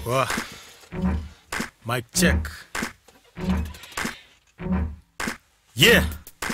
Wah. Mic check. Yeah.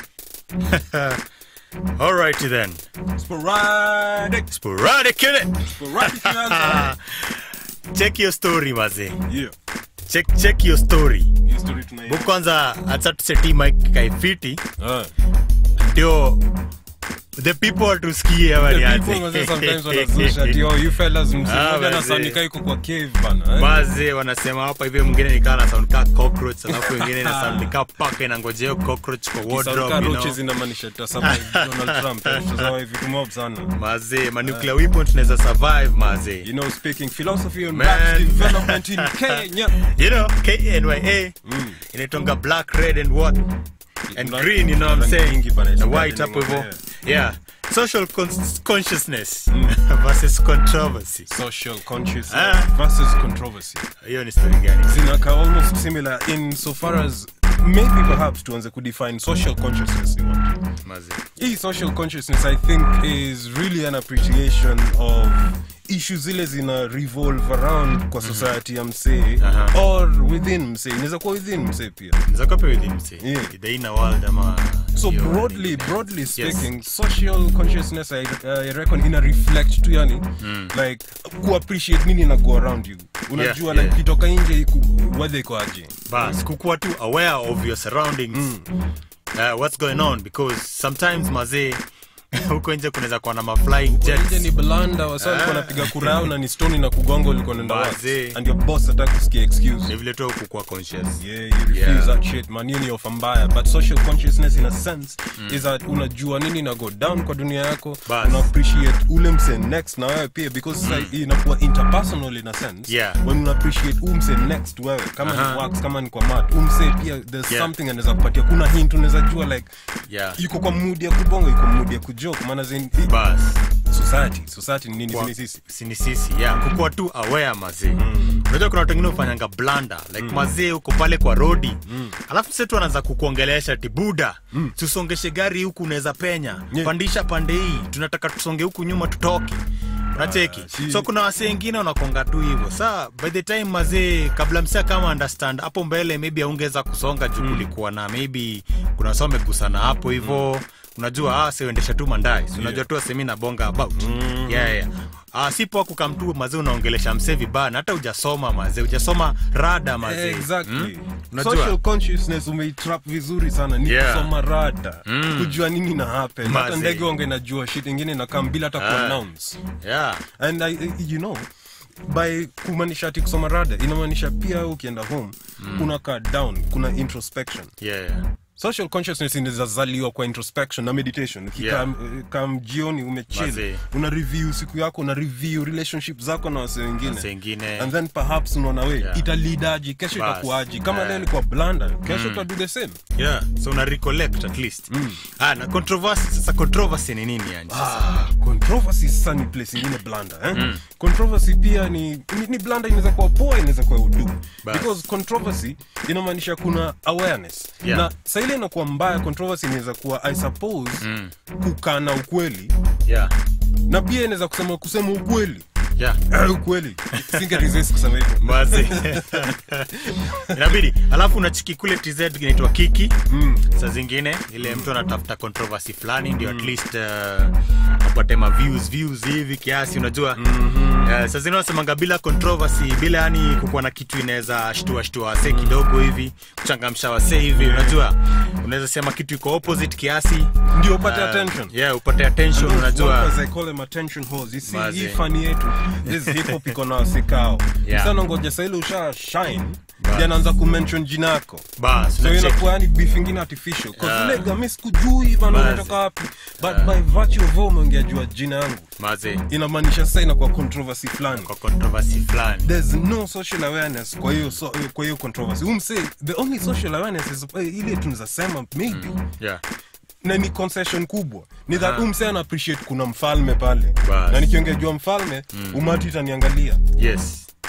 Alrighty then. Sporadic. Sporadic in it. Sporadic inaanza. Check your story maze. Yeah. Check check your story. Hii story tunaiona. Bu kwanza acha tuseti mic kaifiti Ah. ndio the people watusikie The walianze. people wazee sometimes wanazusha ati, oh, you fellas msee Ah, mmoja wazee. anasanika yuko kwa cave bana. eh. Maze wanasema hapa hivi mwingine nikaa na sound ka cockroach alafu wengine na sound ka paka inangojea hiyo cockroach kwa wardrobe Sauti you know. roaches inamaanisha tutasema Donald Trump. Tutazoa hivi kumob sana. Maze, ma nuclear weapon tunaweza survive maze. You know, speaking philosophy and Man. rap development in Kenya. You know, KNYA inaitwanga black, red and what? And Kuna- green, you know what I'm rangi saying? nyingi bana, Na it's white gardening hapo hivyo. over Yeah. Social cons- consciousness versus controversy. Social consciousness Ah. versus controversy. Hiyo ni story gani? Zinaka almost similar in so far as maybe perhaps tuanze kudefine social consciousness ni what? Maze. hii social consciousness i think is really an appreciation of issues zile zina revolve around kwa society ya msee Aha. or within msee inaweza kuwa within msee pia Nzako pia with him say. Yeah. The inner world ama so hiyo broadly nini. broadly speaking social consciousness I, I reckon ina reflect tu yani like kuappreciate nini na go around you unajua Yeah, like yeah. kitoka nje ku- weather iko aje bas kukuwa tu aware of your surroundings uh, what's going on because sometimes mazee huko nje kunaweza kuwa na maflying nje ni jets blanda wasa walikuwa napiga kura yao na ni stoni na kugonga ulikuwa nenda Wazee. wapi and your boss hataki kusikia excuse ni vile tu kukuwa conscious Yeah, you refuse Yeah. that shit, man. Hiyo ni ofa mbaya. But social consciousness in a sense is that unajua nini na go down kwa dunia yako, Bas. una appreciate ule mse next na wewe pia because sasa hii inakuwa interpersonal in a sense. Yeah. When una appreciate u mse next wewe kama Aha. ni works, kama ni kwa mat, u mse pia there's Yeah. something anaweza kupatia. Kuna hint unaweza jua like yeah yuko kwa mood ya kubonga, yuko mood ya kujoke. Maana zin bas society, society ni nini? Kwa- Ni sisi. sini sisi yeah kukuwa tu aware mazee unajua kuna watu wengine ufanyanga blanda like mazee huko pale kwa rodi alafu setu anaanza kukuongelesha ti buda tusongeshe gari huku unaweza penya Yeah. pandisha pande hii tunataka tusonge huku nyuma tutoke unacheki si- so kuna wasee wengine wanakonga tu hivyo saa by the time mazee kabla msia kama understand hapo mbele maybe aungeweza kusonga juu kulikuwa na maybe kuna wasa wamegusana hapo hivyo unajua ah, siuendesha tu mandai Si unajua tu asemi na bonga about yeah, yeah. Ah, si poa kukamtu mazee unaongelesha msee vibaya na hata ujasoma mazee ujasoma rada mazee Exactly. Unajua? Social consciousness umeitrap vizuri sana ni Yeah. kusoma rada kujua nini na happen hata Maze. ndege wange najua shit ingine na kam bila hata Ah. kuannounce yeah. and I, you know by kumaanisha ati kusoma rada inamaanisha pia ukienda home unakaa down kuna introspection Yeah, yeah. social consciousness inawezazaliwa kwa introspection na meditation Yeah. ukikam kam jioni Mazee. umechill una review siku yako una review relationship zako na wase wengine Wase wengine. and then perhaps unaona we Yeah. italidaji kesho Bas. itakuaji kama Yeah. leo ni kwa blanda kesho mm. do the same yeah so una recollect at least ah, na controversy sasa controversy ni nini yani sasa Ah, controversy sasa ni place ingine blanda eh? controversy pia ni, ni, ni blanda inaweza kuwa poa inaweza kuwa udu Bas. because controversy inamaanisha kuna awareness Yeah. na saa ile inakuwa mbaya controversy inaweza kuwa i suppose kukana ukweli yeah na pia inaweza kusema kusema ukweli yeah Eh, ukweli singe resist kusema hivyo mazi inabidi alafu unachiki kule tz inaitwa kiki mm. saa zingine ile mtu anatafuta controversy fulani ndio at least uh, apate ma views views hivi kiasi unajua mm-hmm. uh, saa zingine unasemanga bila controversy bila yani kukuwa na kitu inaweza shtua shtua wasee kidogo hivi kuchangamsha wasee hivi unajua unaweza sema kitu iko opposite kiasi ndio upate uh, attention yeah upate attention Those unajua workers, I call them attention whores. You see, Mazi. hii fani yetu this hip hop iko na wasikao Yeah. sana ngoja saili usha shine ndio anaanza kumention jina yako bas so unacheki. inakuwa yani beef ingine artificial cause Yeah. ile gami sikujui bana Mazi. unatoka wapi but by virtue of wewe umeongea jua jina yangu mazi inamaanisha sasa inakuwa controversy fulani kwa controversy fulani there's no social awareness kwa hiyo so, kwa hiyo controversy umse the only social awareness is eh, ile tunaweza sema maybe yeah na ni concession kubwa ni that uh umse ana appreciate kuna mfalme pale Bas. na nikiongea jua mfalme umati itaniangalia yes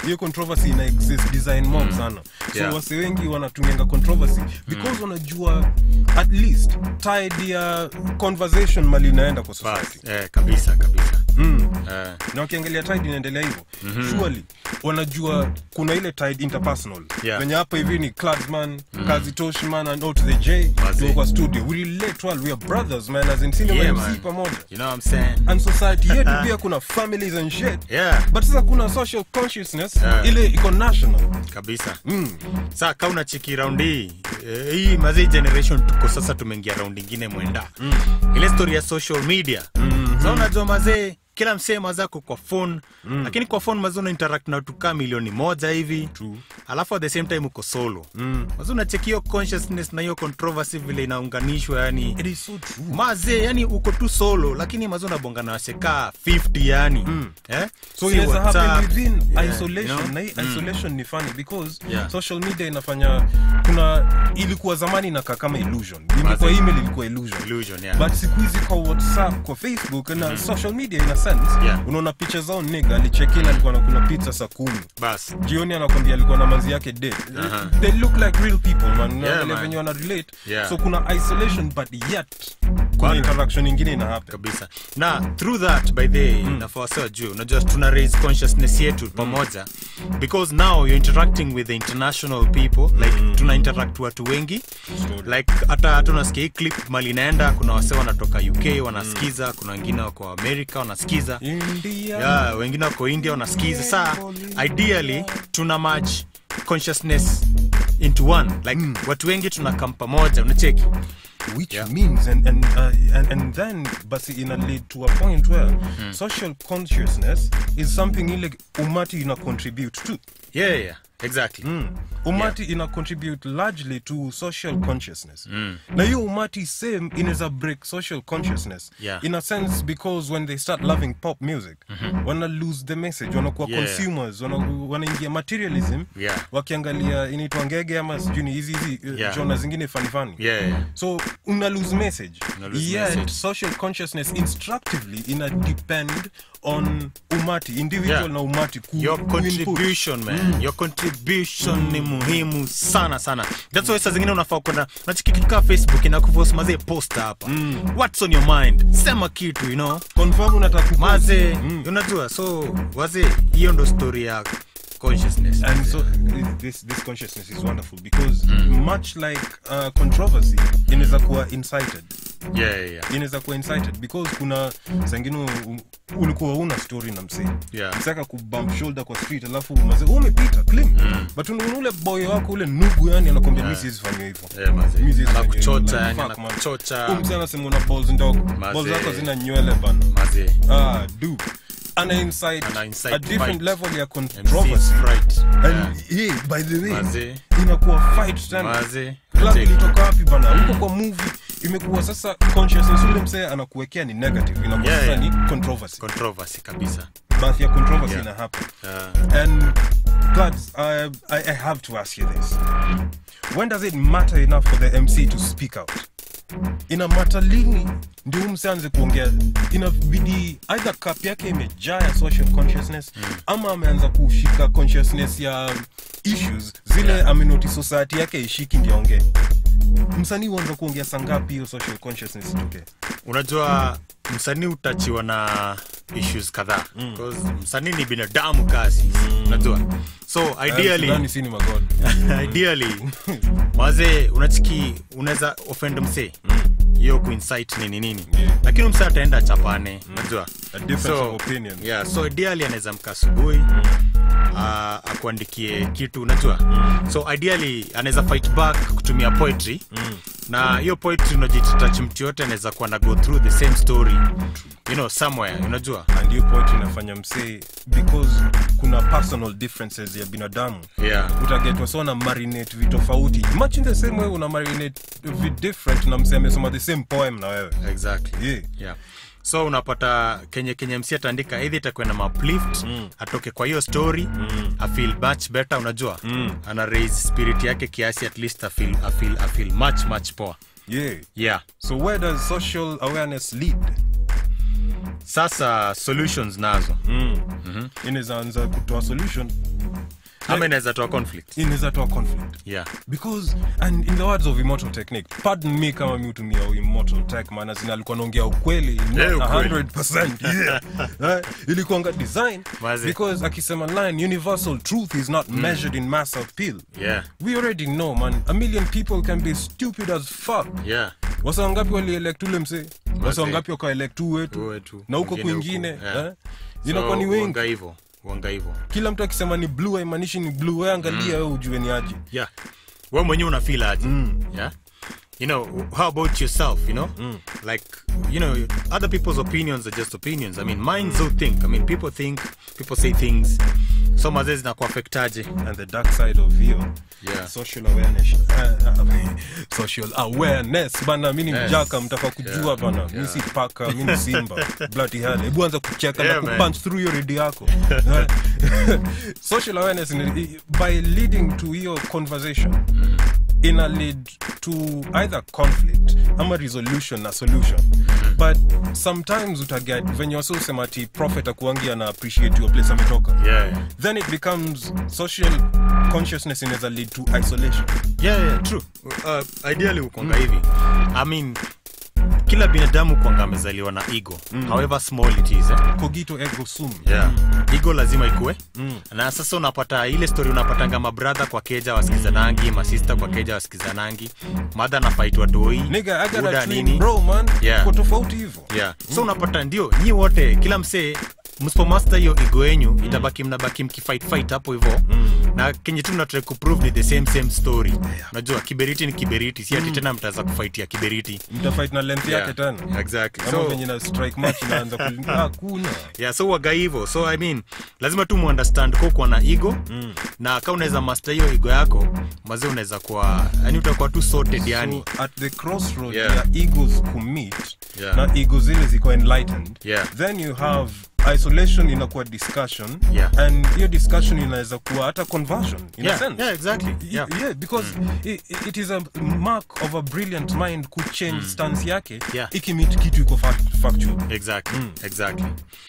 hiyo controversy ina exist design mob sana so Yeah. wase wengi wanatumianga controversy because wanajua at least tide ya conversation mali inaenda kwa society bas eh, kabisa kabisa mm. eh, na wakiangalia tide inaendelea hivyo surely wanajua kuna ile tide interpersonal Yeah. venye hapa hivi ni cladsman kazi toshman and out to the j Mazee. tuko kwa studio we relate well we are brothers man as in cinema Yeah, MC man. pamoja you know what I'm saying and society yetu pia kuna families and shit yeah but sasa kuna social consciousness Yeah. ile iko national kabisa mm. saa ka unachiki raundi hii eh, hii mazii generation tuko sasa tumeingia raundi ingine mwenda mm. ile story ya social media mm-hmm. sa unajua mazee kila msee mazako kwa phone mm. lakini kwa phone mazee una interact na watu kaa milioni moja hivi True. alafu at the same time uko solo Mm. mazee unacheki hiyo consciousness na hiyo controversy vile inaunganishwa yani it is so true mazee yani uko tu solo lakini mazee unabonga na wasekaa 50 yani mm. eh? so Si inaweza happen WhatsApp. within Yeah, isolation you know? na hii isolation ni funny because Yeah. social media inafanya kuna ilikuwa zamani inakaa kama illusion ilikuwa Mazee. email ilikuwa illusion Illusion, yeah. but siku hizi kwa whatsapp kwa facebook na social media in a sense Yeah. unaona picha zao niga alichekin alikuwa nakuna pizza saa kumi bas jioni anakwambia alikuwa na manzi yake dead Aha. they look like real people man Yeah, Unaangalia man. venye wana relate Yeah. so kuna isolation but yet kuna Bado. interaction ingine ina happen kabisa na through that by the way mm. nafawasiwa juu unajua tuna raise consciousness yetu pamoja because now you're interacting with the international people like tuna interact watu wengi story. like hata hata unasikia hii clip mali inaenda kuna wase wanatoka uk wanasikiza kuna wengine wako america wanasikiza India yeah, wengine wako india wanasikiza saa ideally tuna match consciousness into one like watu wengi tunakam pamoja unacheki which Yeah. means and and, uh, and and then basi ina lead to a point where social consciousness is something ile umati ina contribute to yeah, yeah exactly mm. umati ina contribute largely to social consciousness na hiyo umati same inaweza break social consciousness Yeah. in a sense because when they start loving pop music wana lose the message wanakuwa Yeah. consumers wana- wanaingia materialism Yeah. wakiangalia inaitwa ngege ama sijui ni hizi hizi uh, Yeah. jona zingine fanifani yeah, yeah. so una lose message Una lose yet message. social consciousness instructively ina depend on umati individual Yeah. na umati ku, your ku input. contribution man your contribution ni muhimu sana sana that's why saa zingine unafaa kwenda unachiki kitu kaa facebook inakuvosi mazee posta hapa what's on your mind sema kitu you know confirm unataka ku- maze unajua so wazee hiyo ndo story ya consciousness and so this this consciousness is wonderful because much like uh, controversy inaweza kuwa incited yeah, yeah, yeah. inaweza kuwa incited because kuna sangine ulikuwa una story na msee Yeah. msaka kubump shoulder kwa street alafu maze umepita clean but una ule boy wako ule nugu yani anakwambia mi siwezi fanya hivyo Yeah, mazee. Mi siwezi fanya Anakuchocha, hivyo. yani Like, fuck, man. anakuchocha. Huyu msee anasema una balls ndogo Mazee. balls zako zina nywele bana mazee ah do ana incite Ana incite a different fight. level ya MC's controversy right and yeah. yeah, by the way Mazee. inakuwa fight tena mazee club Take. ilitoka wapi bana huko kwa movie imekuwa sasa consciousness ule msee anakuwekea ni negative inakuwa Yeah, sasa yeah. ni controversy controversy kabisa bath ya controversy Yeah. ina happen uh, and Glads, I, I, I have to ask you this when does it matter enough for the mc to speak out ina mata lini ndio huyu msee aanze kuongea inabidi either cup yake imejaa ya social consciousness ama ameanza kushika consciousness ya issues zile Yeah. amenoti society yake ishiki ndio aongee msanii huanza kuongea sangapi hiyo social consciousness itokee unajua msanii utachiwa na issues kadhaa Because msanii ni binadamu kasi unajua so ideally Sidhani si ni magod ideally wazee unachiki unaweza offend msee hiyo kuinsight nini nini Yeah. lakini msee ataenda chapane unajua A difference of opinion. yeah, so ideally anaweza mka asubuhi ah, akuandikie kitu unajua so ideally anaweza fight back kutumia poetry na hiyo poetry unajitach mtu yote anaweza kuwa na go through the same story you know somewhere unajua and hiyo poetry inafanya msee because kuna personal differences ya binadamu yeah utagetwa so na marinate vitofauti much in the same way una marinate vi different na msee amesoma the same poem na wewe exactly yeah. yeah so unapata kenye kenye msi ataandika eidhi itakuwa na maplift mm. atoke kwa hiyo story mm. afeel much better unajua mm. ana raise spirit yake kiasi at least afeel, afeel, afeel much much poa yeah yeah so where does social awareness lead sasa solutions nazo inaweza anza kutoa solution ama inaweza toa conflict inaweza toa conflict yeah because and in the words of immortal technique pardon me kama mi hutumia immortal tech maana zina alikuwa naongea ukweli not Yeah, ukweli. 100% yeah. Eh, ilikuanga design Mazi. because akisema line universal truth is not measured in mass appeal yeah we already know man a million people can be stupid as fuck yeah wasa wangapi walielect ule msee wasa wangapi wakaelect tu Tu wetu wetu. na huko Wengine kwingine huko, yeah. eh? inakuwa ni So, wengi wanga hivyo wanga hivyo kila mtu akisema ni blue haimaanishi ni blue we angalia we ujue ni aje yeah we mwenyewe unafeel aje yeah you know how about yourself you know like you know other people's opinions are just opinions i mean mine so think i mean people think people say things so mazee zinakuafektaje and the dark side of hiyo Yeah. social awareness uh, uh, social awareness bana mi ni Yes. mjaka mtaka kujua bana mi si paka mi ni simba bloody hell hebu anza kucheka Yeah, na man. kupunch through your redio yako Eh? social awareness ni, by leading to hiyo conversation ina lead to either conflict ama resolution na solution but sometimes utaget venye wasiosema ti prophet akuangi ana appreciate your place ametoka yeah yeah. then it becomes social consciousness inaweza lead to isolation yeah, yeah, true uh, ideally ukonga hivi i mean kila binadamu kwanga amezaliwa na ego however small it is eh? cogito ergo sum yeah. ego lazima ikue mm. na sasa unapata ile story unapatanga mabradha kwa keja wasikizanangi masista kwa keja wasikizanangi madha nafaitwa doi nigga i got buda a twin bro man Yeah. kwa tofauti hivyo yeah. so unapata ndio nyi wote kila msee msipomasta hiyo ego yenyu itabaki mnabaki mkifight fight hapo hivo na kenye tu mnatrai kuprove ni the same same story unajua kiberiti ni kiberiti si ati tena mtaweza kufaitia kiberiti mtafight na length yake tena exactly kama so, venye na strike match inaanza kulin- ah, kuna yeah, so waga hivo so i mean lazima tu muunderstand ko kuwa na ego mm. na ka unaweza master hiyo ego yako mazee unaweza kuwa yani utakuwa tu sorted yani so at the crossroad Yeah. ya egos commit Yeah. na ego zile ziko enlightened Yeah. then you have isolation inakuwa discussion Yeah. and hiyo discussion inaweza kuwa hata conversion in a yeah, sense yeah, exactly yeah. yeah, yeah because it, it is a mark of a brilliant mind kuchange stance yake Yeah. ikimit kitu iko fact- factual exactly exactly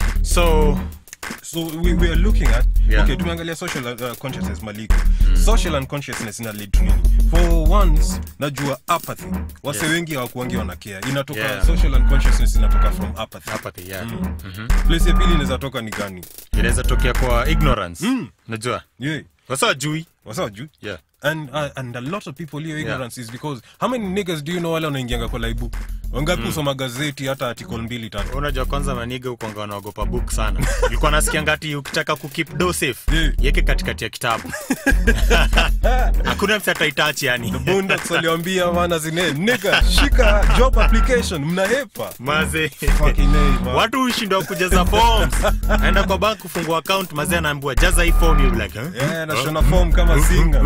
so so we, we are looking at Yeah. okay tumeangalia social uh, consciousness maliko social unconsciousness ina lead to nini for once najua apathy wase Yes. wengi hawakuangi wanakea inatoka Yeah. social unconsciousness inatoka from apathy apathy yeah place ya pili inaweza toka ni gani inaweza tokea kwa ignorance unajua yeah wasa wajui wasa juu yeah and uh, and a lot of people here ignorance is because how many niggas do you know wale wanaingianga kwa laibu wangapi usoma gazeti hata article mbili tatu unajua kwanza maniga ukwanga wanaogopa book sana ilikuwa nasikia ngati ukitaka kukip do safe Yeah. yeke katikati ya kitabu hakuna msi ataitachi yani Boondocks waliwambia wana zine nigga shika job application mnahepa maze Fucking A, man. watu hushindwa kujaza forms aenda kwa bank kufungua account maze anaambiwa jaza hii form you be like huh? Yeah, nashona form kama singa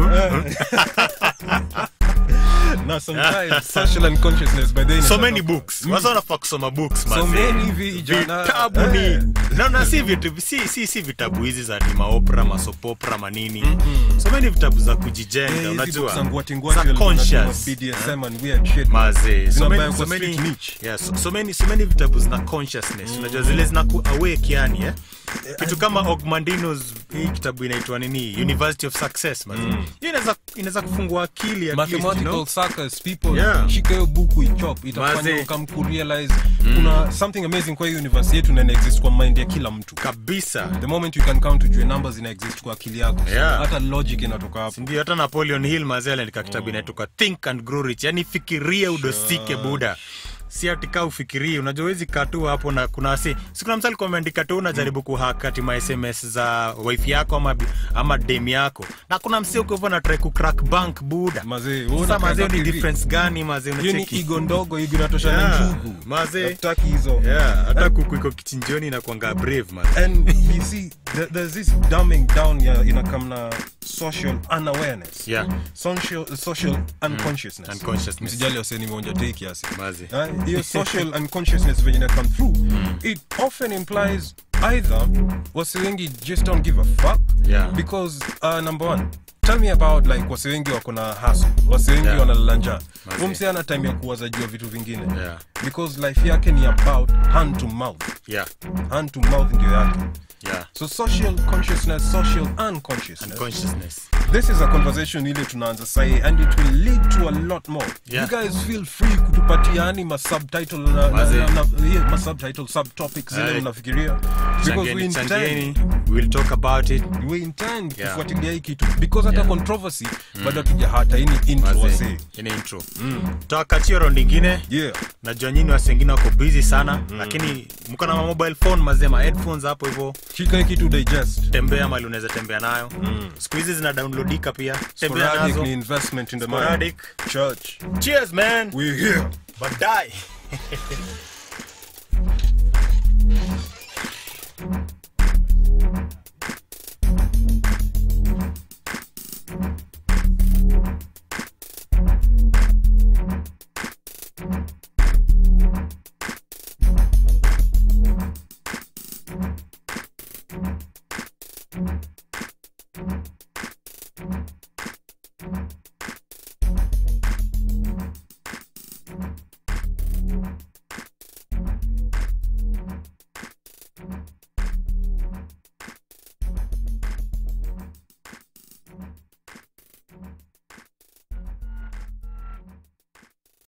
na sometimes social unconsciousness by then so many books wasa wanafaa kusoma books so maze. many vijana vitabu Eh. ni na, na si, vitu, si, si, si vitabu hizi za ni maopera masopopera manini so many vitabu za kujijenga Eh, hizi unajua books za ngwati-ngwati za walikuwa wanasoma conscious BDSM and weird shit. maze so Zinabaya many, kwa so many, street niche. yeah, so, so many, so many vitabu zina consciousness unajua zile zina ku awake yani eh? kitu kama ogmandinos hii kitabu inaitwa nini university of success maze hiyo inaweza inaweza kufungua akili at least, you mathematical know? suckers people Yeah. shika hiyo buku ichop itafanya Maze. ukam kurealize kuna something amazing kwa hiyo universe yetu na ina exist kwa mind ya kila mtu kabisa the moment you can count ujue numbers ina exist kwa akili yako So Yeah. hata logic inatoka hapo ndio hata napoleon hill mazee aliandika kitabu inaitoka think and grow rich yani fikiria udosike buda si atika ufikirie unajua wezi katu hapo na kuna si si kuna msali ameandika tu unajaribu kuhakati ma sms za wife yako ama, bi- ama dem yako na kuna msi uko hivyo na try kucrack bank buda Mazee, wewe sasa unakaa mazee ni hivi. difference gani mazee hiyo ni unacheki igo ndogo igo inatosha na Yeah, njugu mazee. Hatutaki hizo yeah hata kuku iko kichinjioni na kuanga brave mazee and you see there, there's this dumbing down ya inakam na social unawareness Yeah. social, social unconsciousness Unconsciousness. msijali waseni meonja tei kiasi Mazi. Ah, hiyo social unconsciousness venye na come through it often implies either wasi wengi just don't give a fuck Yeah. because uh, number one tell me about like wasi wengi wako na hustle wasi wengi Yeah. wanalala njaa Mazee. umse ana time ya kuwaza jua vitu vingine Yeah. because life yake ni about hand to mouth yeah hand to mouth ndio yake yeah so social consciousness social unconsciousness consciousness this is a conversation ile tunaanza sahi and it will lead to a lot more Yeah. you guys feel free kutupatia yani masubtitle na, na, Mazee. na, na, yeah, masubtitle subtopics zile Aye. mnafikiria because we changeni intend changeni we'll talk about it we intend Yeah. kufuatilia hii kitu because hata Yeah. controversy bado hatuja hata hii ni intro Mazee, wasee ini intro tutawakachia round ingine yeah najua nyini wasi wengine wako busy sana lakini mko na mobile phone mazema headphones hapo hivyo shika hii kitu digest tembea mali unaweza tembea nayo siku hizi zina downloadika pia tembea sporadic nazo ni investment in the mind Sporadic. church cheers man we here baadaye